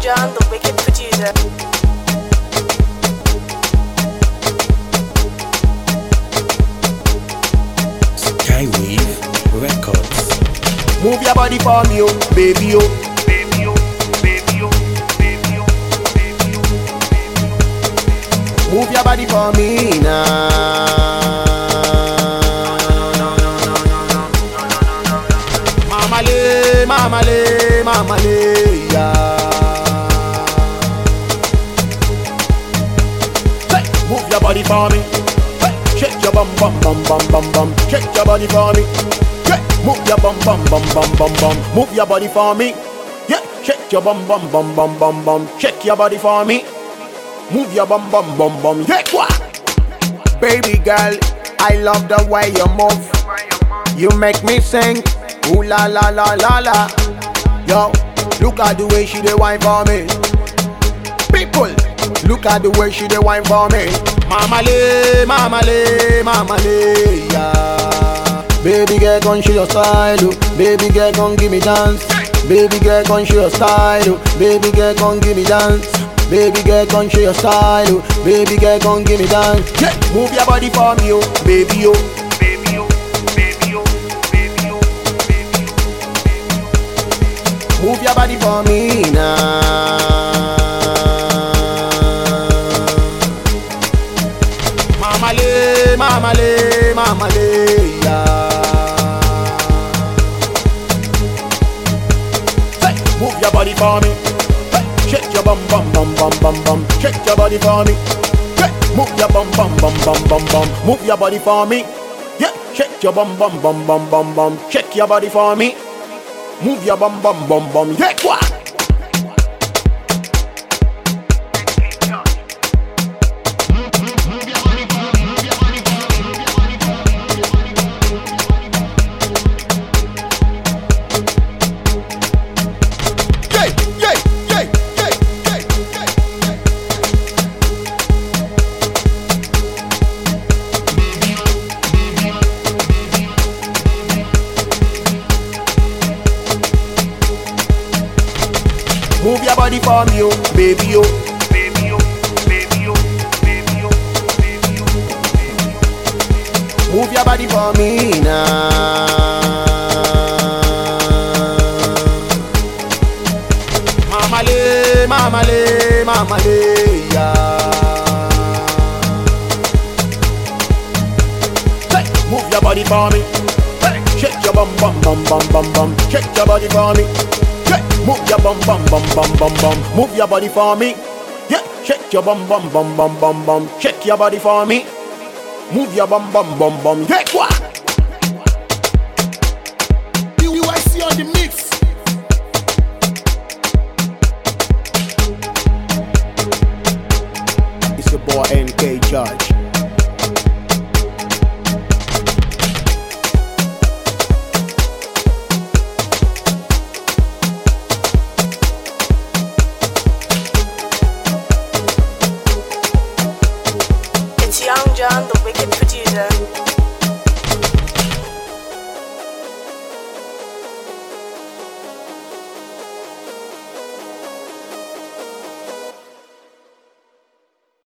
John, the wicked producer. Skywave Records. Move your body for me, oh, baby, oh. baby, oh, baby, oh, baby, oh, baby, oh. Move your body for me now. Mama le, mama le, mama le, yeah. Hey, move your body for me. Hey, shake your bum bum bum bum bum bum. Shake your body for me. Yeah, move your bum bum bum bum bum bum. Move your body for me. Yeah, shake your bum bum bum bum bum bum. Shake your body for me. Move your bum bum bum bum. Yeah, quoi? Baby girl, I love the way you move. You make me sing. Ooh la la la la la. Yo, look at the way she dey wine for me. People, look at the way she dey wine for me. Mama le, mama le, mama le, yeah. Baby girl, come show your style, oh. Baby girl, come give me dance. Baby girl, come show your style, oh. Baby girl, come give me dance. Baby girl, come show your style, oh. Baby girl, come give me dance. Yeah, move your body for me, oh, baby, oh. Baby, oh, baby, oh, baby, oh, baby, oh. Move your body for me now. Mama le, mama le, mama le, yeah. Hey, move your body for me. Hey, shake your bum bum bum bum bum bum. Shake your body for me. Hey, move your bum bum bum bum bum bum. Move your body for me. Yeah, shake your bum bum bum bum bum bum. Shake your body for me. Move your bum bum bum bum. Yeah, quoi? Yeah, yeah, yeah, yeah, yeah, yeah, yeah. Move your body for me, oh, baby, oh. Baby, oh, baby, oh, baby, oh, baby, oh, baby, oh. Move your body for me now. Mama le, mama le, mama le, yeah. Hey, move your body for me. Hey, shake your bum bum bum bum bum bum. Shake your body for me. Yeah, move your bum bum bum bum bum bum. Move your body for me. Yeah, shake your bum bum bum bum bum bum. Shake your body for me. Move your bum bum bum bum. Yeah, quoi? UIC on the mix. It's your boy NK Judge. It's Young John, the